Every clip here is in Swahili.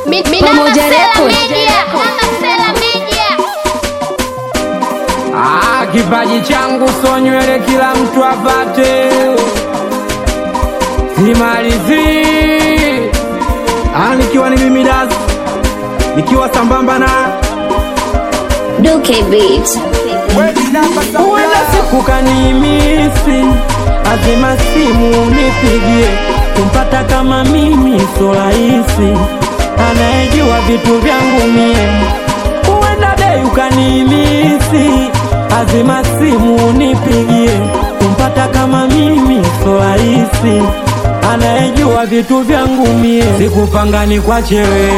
Pamoja Record. Ah, kipaji changu so nywele kila mtu apate, simalizi Ah, nikiwa ni mimi Das, nikiwa sambamba na Duke Beat. huenda siku kanimisi, azima simu nipigie, kumpata kama mimi so rahisi, anayejua vitu vyangu mie. Huenda dei ukanimisi, azima simu nipigie, kumpata kama mimi so rahisi, anayejua vitu vyangu mie. Sikupanga ni kwa chewe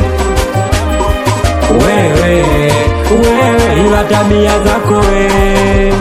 wewe wewe, ila tabia zako wewe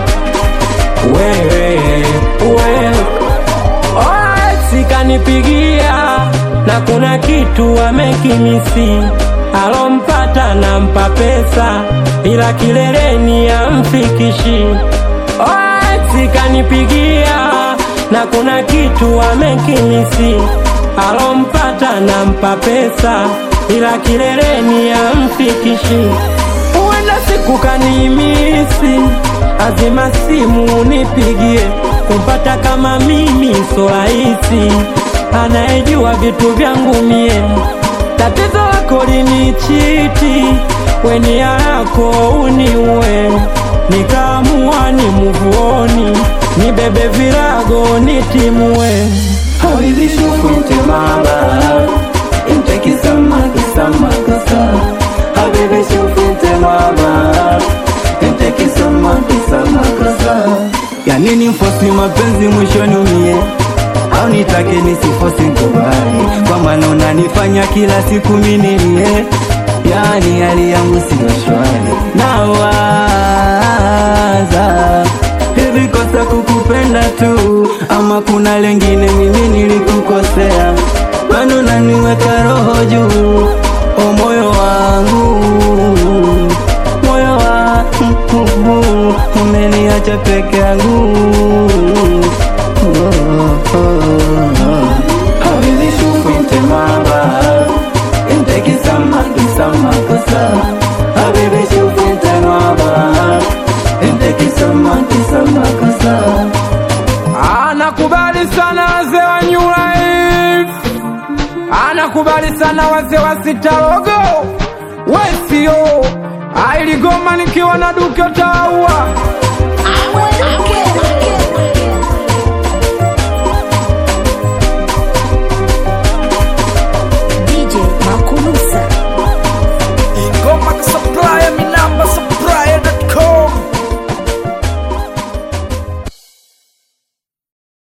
wewe wewe. Alright, sikanipigia na kuna kitu amekimisi, alompata nampa pesa, ila kileleni amfikishi. Alright, sikanipigia na kuna kitu amekimisi, alompata nampa pesa, ila kileleni amfikishi. Huenda siku kanimisi, azima simu nipigie, kumpata kama mimi so rahisi, anayejua vitu vyangu mie. Tatizo lako linichiti, weni yako uniue, nikaamua ni muvuoni, nibebe virago nitimue. Habibi shufinte mama Inteki sama kisama kasa Habibi shufinte mama Inteki sama kisama kasa Ya nini mfosi mapenzi mwishoni umie au nitake nisifosi kubali kwa maana unanifanya kila siku minilie yani hali yangu siyo shwari nawaza hivi kosa kukupenda tu ama kuna lengine mimi nilikukosea bado naniweka roho juu o moyo wangu moyo wangu umeniacha peke yangu oh, oh, oh. Habibi shufinte mama Inteki sama kisama kosa Habibi shufinte mama Inteki sama kisama kosa Anakubali sana wazee wa New Life, anakubali sana wazee wa Sitarogo Wesio ailigoma nikiwa na Duke Taua Duke.